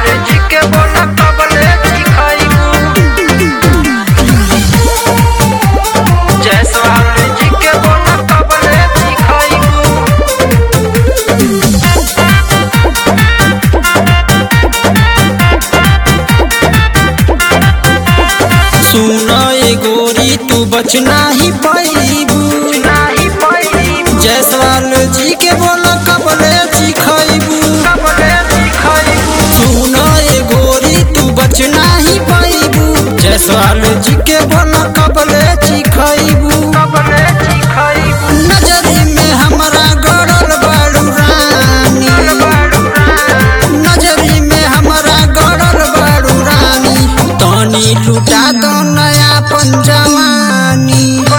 जी के बोला कबले सिखाइबू जयसवाल जी के बोला कबले सिखाइबू सुन ए गोरी तू बच नाही पैबू नाही पैबू जयसवाल जी के बोल कबले चिखैबू कबले सिखाइबू सुन ए गोरी तू बच नाही पैबू जयसवाल जी के बोल कबले चिखैबू कबले सिखाइबू नजरी में हमरा गड़ल बाड़ू रानी नजरी में हमरा गड़ल बाड़ू रानी तनी लुटा दो नया पंजवानी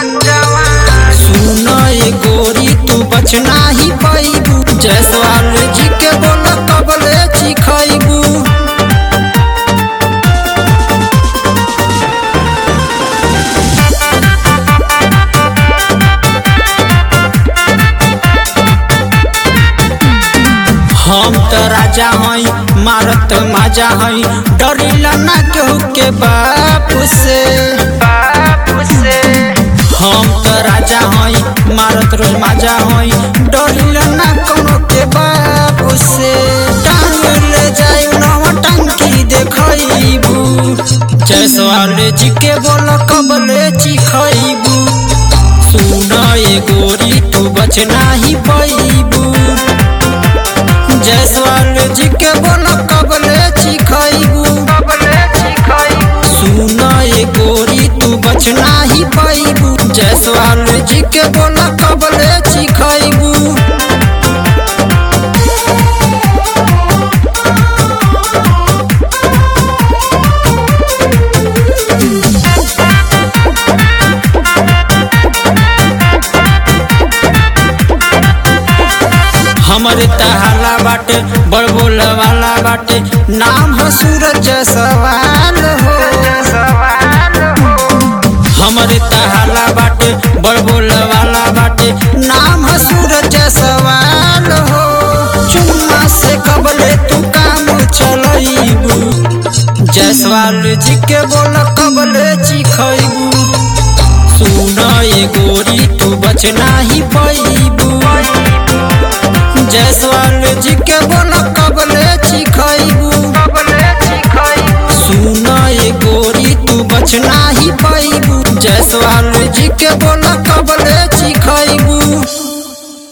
सुन ए गोरी तू बच नाही पैबू जयसवाल जी के बोल कबले चिखैबू हम त राजा हई मारत माजा हई डरिला ना केहू के बाप से बापू से हम त राजा हई मारत रोज माजा हई डरिला ना कोनो के बाप से टांग ले जाई नवा टंकी देखैबू जयसवाल जी के बोल कबले चिखैबू सुन ए गोरी तू बच नाही पैबू जयसवाल जी के बोल कबले चिखैबू कबले सिखाइबू सुन ए गोरी तू बच नाही पैबू जयसवाल जी के बोल कबले चिखैबू हमरे तहाला बाटे बड़ बोला वाला बाटे नाम है सूरज सवाल हो सवाल हो हमरे तहाला बाटे बड़ बोला वाला बाटे नाम है सूरज सवाल हो चुम्मा से कबले तू काम चलैबू जयसवाल जी के बोल कबले चिखैबू सुन ए गोरी तू बच नाही पैबू जयसवाल जी के बोल कबले चिखैबू कबले सिखाइबू सुन ए गोरी तू बच नाही पैबू जयसवाल जी के बोल